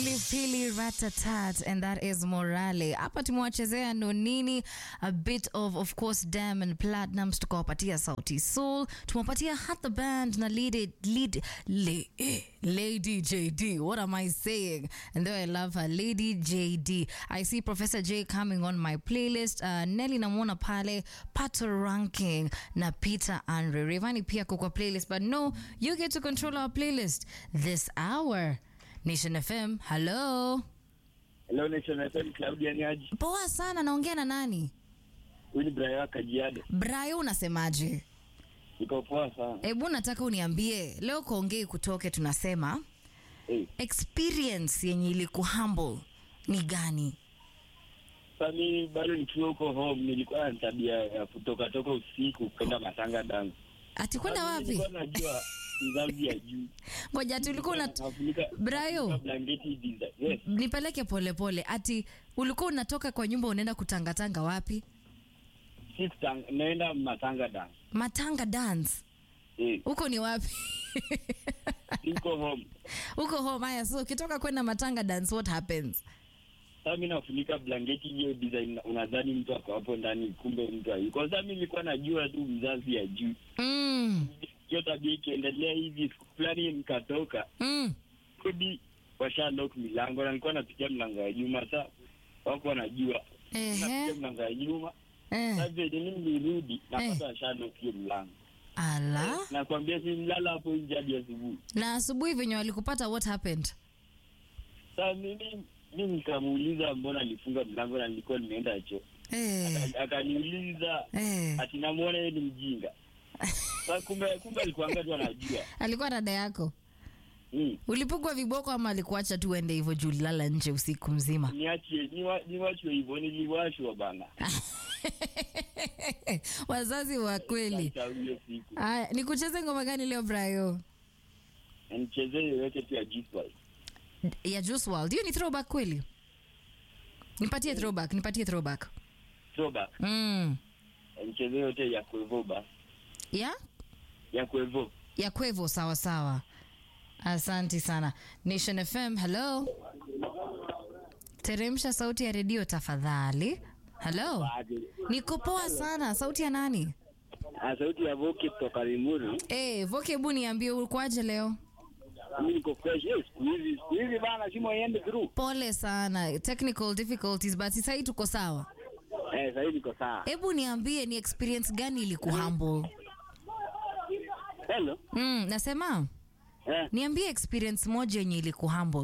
Pili Ratatat and that is Morale. Hapa tumewachezea Nonini, a bit of of course Diamond Platnumz, tukawapatia Sauti Soul, tumewapatia Hat the Band na lead, lead, le, eh, Lady JD. What am I saying? And though I love her, Lady JD. I see Professor J coming on my playlist. Uh, Nelly namwona pale, Pato Ranking na Peter Andre. Revani pia kwa playlist, but no, you get to control our playlist this hour. Nation FM, hello. Hello Nation FM, Claudia Nyaji. Poa sana, naongea na nani? Huyu ni Brian Kajiado. Brayo, unasemaje? Niko poa sana. Hebu nataka uniambie leo kuongei kutoke, tunasema Eh, experience yenye ilikuhumble ni gani? sasa mimi bado nikiwa huko home nilikuwa na tabia ya kutoka toka usiku kwenda matanga dance. Ati kwenda Sasa wapi? Nilikuwa najua mzazi ya juu. Ngoja ati ulikuwa una Nafunika- Brayo. nafunika blanketi design. Yes. nipeleke polepole. Ati ulikuwa unatoka kwa nyumba unaenda kutangatanga wapi? Si kutang- naenda matanga dance. Matanga dance. Eh, Huko ni wapi? niko home. Huko home. Haya, so ukitoka kwenda matanga dance what happens? Sasa mimi nafunika blanketi hiyo design unadhani mtu ako hapo ndani kumbe mtu hayuko. Sasa mimi nilikuwa najua tu mzazi ya juu. Mm. Hiyo tabia ikiendelea hivi siku fulani nikatoka Mm. kodi washa lock milango na nilikuwa napitia mlango ya nyuma sa wako wanajua napitia Ehe. mlango ya nyuma Eh. sasa venye mimi nilirudi napata washa lock hiyo mlango Ala. nakwambia si mlala hapo nje hadi asubuhi Na asubuhi venye walikupata what happened? sasa mimi mimi nikamuuliza mbona alifunga mlango na nilikuwa nimeenda choo Eh. Aka- akaniuliza Eh. ati namwona yeye ni mjinga sasa kumbe kumbe alikuanga tu anajua Alikuwa dada yako. mm. Ulipigwa viboko ama alikuacha tu uende hivyo juu ulilala nje usiku mzima? niachie niwa- niwachwe hivyo niliwashwa bana Wazazi wa kweli. Sasa hiyo siku Aya, nikucheze ngoma gani leo Brayo? Na nichezee yoyote tu ya G-Spice. Ya Juice WRLD. Hiyo ni throwback kweli? Nipatie throwback, nipatie throwback. Throwback. Mm. mchezo yote ya kuevo basi Ya? ya kuevo Ya kwevo sawa sawa. Asante sana. Nation FM, hello. Teremsha sauti ya redio tafadhali. Hello. Niko poa sana. Sauti ya nani? Ah, sauti ya voki kutoka Limuru. Eh, Voke hebu niambie ulikuwaje leo? Mimi niko fresh. Eh, siku hizi siku hizi bana simu iende through. Pole sana. Technical difficulties but sasa hii tuko sawa. Eh, sasa hivi niko sawa. Hebu niambie ni experience gani ilikuhumble? Hello. Mm, nasema Eh, niambie experience moja yenye ilikuhumble.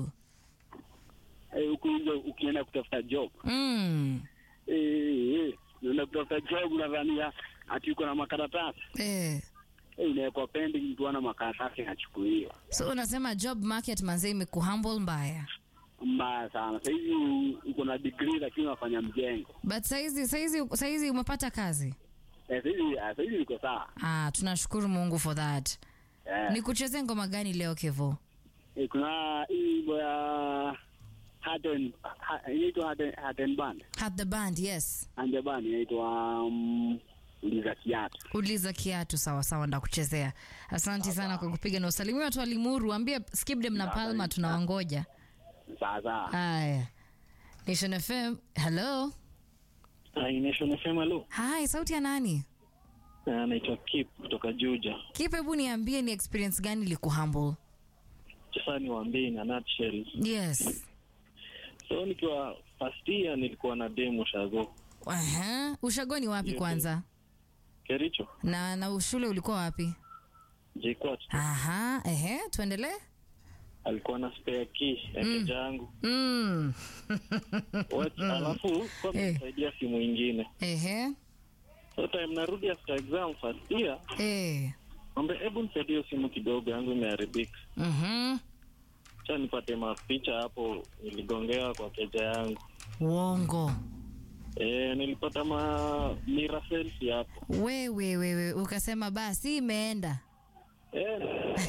eh huku nje ukienda kutafuta job. Mm. Eh, eh, unaenda kutafuta job unadhania ati uko na makaratasi. Eh. Eh, inawekwa pending mtu ana makaratasi anachukuliwa. So unasema job market manze imekuhumble mbaya. Mbaya sana. Sasa hivi u- uko na degree lakini unafanya mjengo. But saizi saizi saizi umepata kazi? Eh, sasa hivi ah, sasa hivi niko sawa. Ah, tunashukuru Mungu for that. Eh. Nikucheze ngoma gani leo Kevo? Eh, kuna hii wimbo ya Haden ha- inaitwa Haden Haden Band Hat the band, yes. Ande Band inaitwa um, uliza kiatu. Uliza kiatu sawa sawa ndakuchezea. Asante sana kwa kupiga na usalimia watu wa Limuru, ambie Skipdem na Palma tunawangoja. Sasa Haya. Nation FM, hello. Nation FM hello. Hi, sauti ya nani? Anaitwa Kip kutoka Juja. Kipe, hebu niambie ni experience gani ilikuhumble? Sasa niwaambie na nutshell. Yes. So nikiwa first year nilikuwa na demo shago. Aha. Ushago ni wapi Yes, kwanza? Kericho. Na na shule ulikuwa wapi? Jquat. Aha, ehe, tuendelee. Alikuwa na spare key ya Mm. keja yangu. Mm. What alafu kwa Eh. kusaidia simu ingine. Ehe. So time narudi after exam first year, Eh. Ombe, hebu nisaidie hiyo simu kidogo yangu imeharibika. Mhm. Cha nipate mapicha hapo niligongewa kwa keja yangu. Uongo. E, nilipata ma mira selfie hapo. Wewe wewe ukasema basi imeenda. E,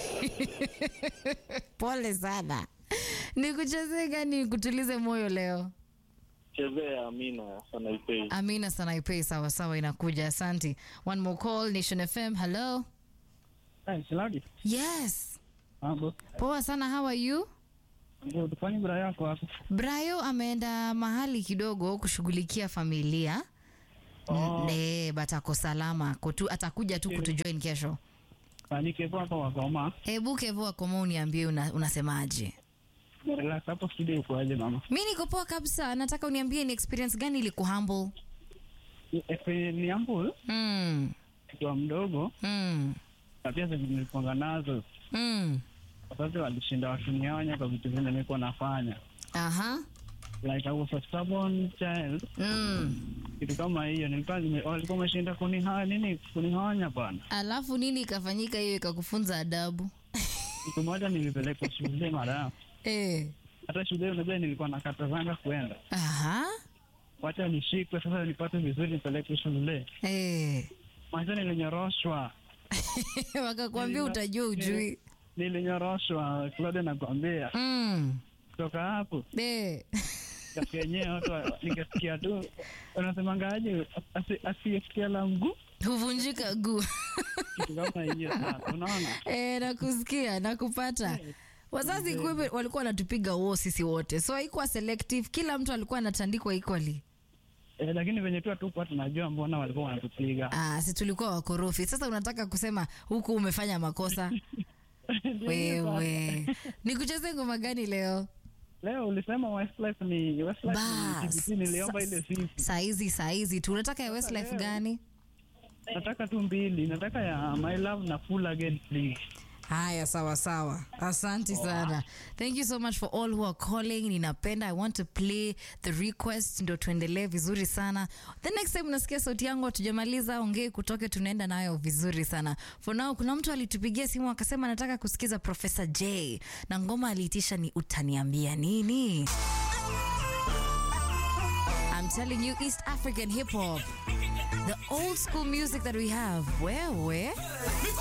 Pole sana. Nikuchezee gani nikutulize moyo leo? chezea Amina sana ipei. Amina Sanaipei, sawa sawa, inakuja. Asante. One more call, Nation FM. Hello. Hi, Saladi. Yes. Mambo. Poa sana, how are you? Good. Kwani bra yako hapo? Brayo ameenda mahali kidogo kushughulikia familia Oh. ne but ako salama kutu, atakuja tu kutujoin kesho. Fanike kwa kwa wakoma. Hebu Kevo Akoma uniambie una, unasemaje? Relax hapo studio ukoaje mama? Mi niko poa kabisa, nataka uniambie ni experience gani ilikuhumble? Efe ni ambu Mm, kwa mdogo mm, na pia zenye nilikuanga nazo. mm. Wazazi walishinda wakinionya kwa vitu vile nilikuwa nafanya. Aha. Like I was a stubborn child. Mm. Kitu kama hiyo nilikuwa nime- walikuwa wameshinda kuniha nini kunionya bana. Alafu nini ikafanyika hiyo ikakufunza adabu? Siku moja nilipelekwa shule mara. Eh. Hata shule unajua nilikuwa nakatazanga kwenda. Aha. Wacha nishikwe sasa nipate vizuri nipelekwe shule. Eh. Mwanzo nilinyoroshwa. Wakakwambia Nilina- utajua ujui. Nilinyoroshwa Claude nakwambia. Mm. Kutoka hapo Eh. katika yenyewe watu wa- nikasikia tu unasemangaje asi- asiyesikia la mguu Huvunjika guu. kitu kama hiyo sasa unaona Eh, nakusikia, nakupata. Wazazi kumbe walikuwa wanatupiga uo sisi wote, so haikuwa selective, kila mtu alikuwa anatandikwa equally. eh, lakini venye tu hatukuwa tunajua mbona walikuwa wanatupiga Ah, si tulikuwa wakorofi. Sasa unataka kusema huku umefanya makosa wewe? Nikucheze ngoma gani leo? leo ulisema Westlife ni Westlife ni Bas. TBT, niliomba ile sisi Saizi saizi tu unataka ya Westlife gani? nataka tu mbili nataka ya my love na full again please Haya, sawa sawa, asante sana. Thank you so much for all who are calling. Ninapenda, I want to play the request, ndo tuendelee vizuri sana. The next time unasikia sauti yangu, hatujamaliza ongee kutoke, tunaenda nayo vizuri sana. For now, kuna mtu alitupigia simu akasema anataka kusikiza Professor J na ngoma aliitisha ni utaniambia nini. I'm telling you, East African hip hop, the old school music that we have. Where, where?